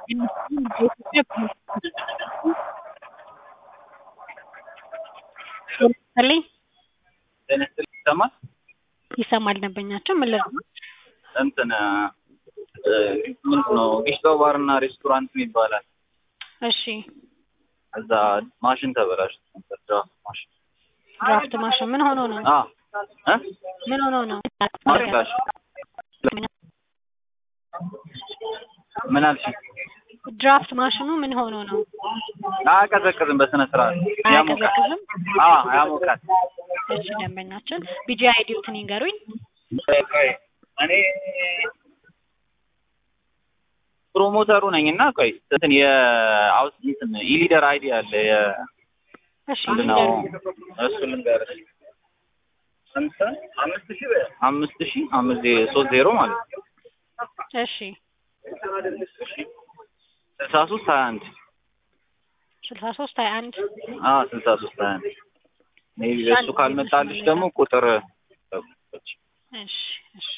ይስጥልኝ ጤና ይስጥልኝ ይሰማል? ይሰማል ደንበኛቸው ምን ልርዳዎት? እንትን ምንድን ነው ጊሽጣው ባርና ሬስቶራንት ይባላል። እሺ እዛ ማሽን ተበላሽቶ ነበር። ድራፍት ማሽን ድራፍት ማሽን ምን ሆኖ ነው? አ እ ምን ሆኖ ነው? ማርካሽ ምን አልሽ? ድራፍት ማሽኑ ምን ሆኖ ነው? አያቀዘቅዝም በስነ ስርዓት ያሞቃል። አያቀዘቅዝም? አ ያሞቃል። እሺ ደንበኛችን ቢጂ አይዲዎትን ይንገሩኝ። ቆይ እኔ ፕሮሞተሩ ነኝ እና ቆይ እንትን የአውስ እንትን ኢሊደር አይዲ አለ የ እሺ ምንድን ነው ይንገሩኝ። እሱ ልንገርሽ አምስት ሺህ አምስት ሺህ አምስት ዜ- ሶስት ዜሮ ማለት ነው እሺ ስልሳ ሶስት ሀያ አንድ ስልሳ ሶስት ሀያ አንድ አ ስልሳ ሶስት ሀያ አንድ ሜቢ በሱ ካልመጣልሽ ደግሞ ቁጥር እሺ እሺ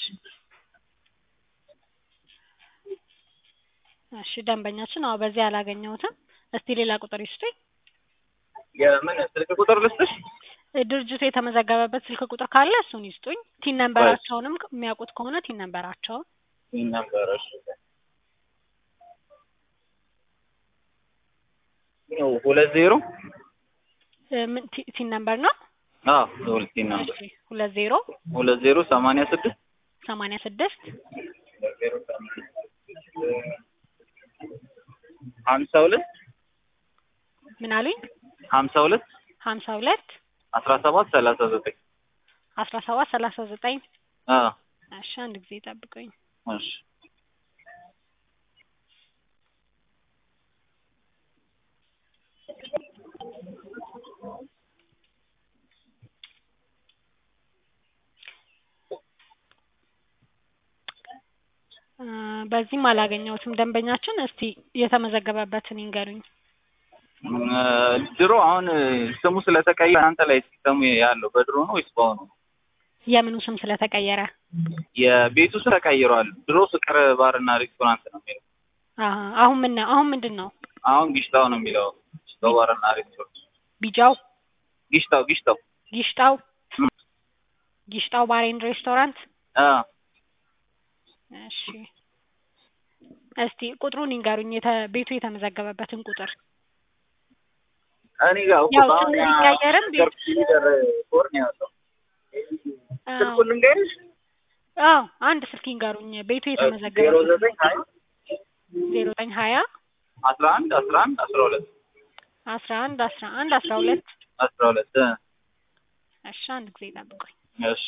እሺ ደንበኛችን አዎ በዚህ አላገኘሁትም። እስቲ ሌላ ቁጥር ይስጡኝ። የምን ስልክ ቁጥር ልስጥሽ? ድርጅቱ የተመዘገበበት ስልክ ቁጥር ካለ እሱን ይስጡኝ። ቲን ነንበራቸውንም የሚያውቁት ከሆነ ቲን ነንበራቸውን ይህን ነበረሽ ሁለት ዜሮ እ ምን ቲ- ቲን ነንበር ነው? አዎ ሁለት ነበር እሺ ሁለት ዜሮ ሁለት ዜሮ ሰማንያ ስድስት ሰማንያ ስድስት ሀምሳ ሁለት ምን አሉኝ? ሀምሳ ሁለት ሀምሳ ሁለት አስራ ሰባት ሰላሳ ዘጠኝ አስራ ሰባት ሰላሳ ዘጠኝ አዎ እሺ አንድ ጊዜ ጠብቁኝ። እሺ እ በዚህም አላገኘሁትም ደንበኛችን። እስቲ የተመዘገበበትን ይንገሩኝ። እ ድሮ አሁን ስሙ ስለተቀየረ እናንተ ላይ ሲስተሙ ያለው በድሮ ነው ወይስ በአሁኑ ነው? የምኑ ስም ስለተቀየረ? የቤቱ ስም ተቀይሯል። ድሮ ፍቅር ባርና ሬስቶራንት ነው የሚለው። አሀ አሁን ምን ነው? አሁን ምንድን ነው? አሁን ጊሽጣው ነው የሚለው። ጊሽጣው ባርና ሬስቶራንት ቢጃው ጊሽጣው ጊሽጣው ጊሽጣው እም። ጊሽጣው ባር ኤንድ ሬስቶራንት። አ እሺ እስቲ ቁጥሩን ይንገሩኝ። የተ ቤቱ የተመዘገበበትን ቁጥር እኔ ጋር እኮ ያው በአሁን ስሙ ቢቀየርም ቤት- ገርብ ሊደር ፎር ነው ያለው። ስልኩን ልንገርሽ አዎ አንድ ስልክ ይንገሩኝ። ቤቱ ዜሮ የተመዘገበበት ዘጠኝ ሀያ ዜሮ ዘጠኝ ሀያ አስራ አንድ አስራ አንድ አስራ ሁለት አስራ አንድ አስራ አንድ አስራ ሁለት አስራ ሁለት እ እሺ አንድ ጊዜ ጠብቁኝ። እሺ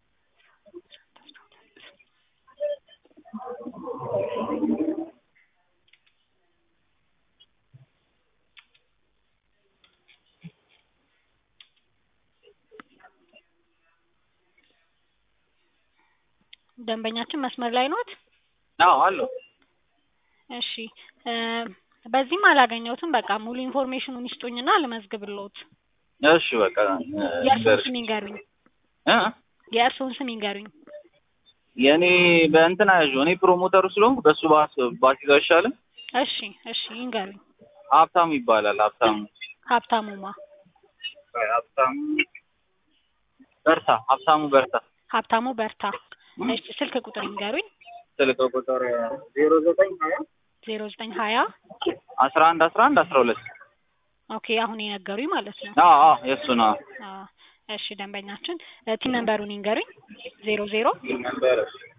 ደንበኛችን መስመር ላይ ኖት? አዎ አለው እሺ እ በዚህም አላገኘሁትም። በቃ ሙሉ ኢንፎርሜሽኑን ይስጡኝና ልመዝግብልዎት። እሺ በቃ እ የእርስዎን ልንገርሽ ስም ይንገሩኝ። እ የእርስዎን ስም ይንገሩኝ። የእኔ በእንትን አያዥው እኔ ፕሮሞተሩ ስለሆንኩ በሱ ባስ ባሲዛው አይሻልም? እሺ እሺ ይንገሩኝ። ሀብታሙ ይባላል። ሀብታሙ ሀብታሙማ ሀብታሙ በርታ ሀብታሙ በርታ ሀብታሙ በርታ። እሺ ስልክ ቁጥር ይንገሩኝ። ስልክ ቁጥር ዜሮ ዘጠኝ ሀያ ዜሮ ዘጠኝ ሀያ አስራ አንድ አስራ አንድ አስራ ሁለት ኦኬ አሁን የነገሩኝ ማለት ነው። አዎ አዎ የእሱ ነው። አዎ እሺ ደንበኛችን እ ቲን ነንበሩን ይንገሩኝ። ዜሮ ዜሮ ነበር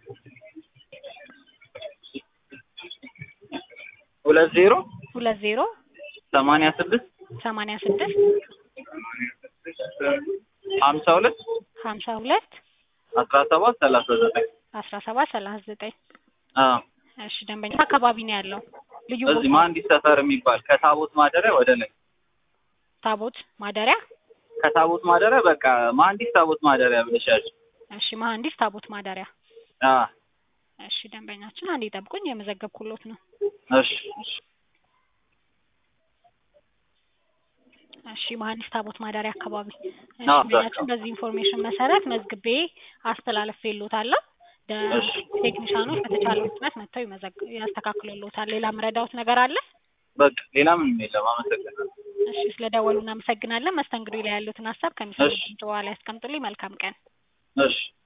ሁለት ዜሮ ሁለት ዜሮ ሰማንያ ስድስት ሰማንያ ስድስት ሀምሳ ሁለት ሀምሳ ሁለት አስራ ሰባት ሰላሳ ዘጠኝ አስራ ሰባት ሰላሳ ዘጠኝ አዎ እሺ ደንበኛ አካባቢ ነው ያለው ልዩ እዚህ ቦታ መሀንዲስ ሰፈር የሚባል ከታቦት ማደሪያ ወደ ላይ ታቦት ማደሪያ ከታቦት ማደሪያ በቃ መሀንዲስ ታቦት ማደሪያ ብለሻል። እሺ መሀንዲስ ታቦት ማደሪያ አዎ እሺ ደንበኛችን አንዴ ጠብቁኝ የመዘገብኩሎት ነው እሺ እሺ እሺ መሀንዲስ ታቦት ማደሪያ አካባቢ እሺ አዎ፣ ደንበኛችን በዚህ ኢንፎርሜሽን መሰረት መዝግቤ አስተላልፌልዎታለሁ እሺ። ቴክኒሻኖች በተቻለው ፍጥነት መጥተው ይመዘግ- ያስተካክሉልዎታል። ሌላ ምረዳዎት ነገር አለ? በቃ ሌላ ምንም የለም። አመሰግናለሁ። እሺ ስለደወሉ እናመሰግናለን። መስተንግዶ ላይ ያሉትን ሀሳብ ከሚሰሙት እሺ። ድምጽ በኋላ ያስቀምጡልኝ። መልካም ቀን። እሺ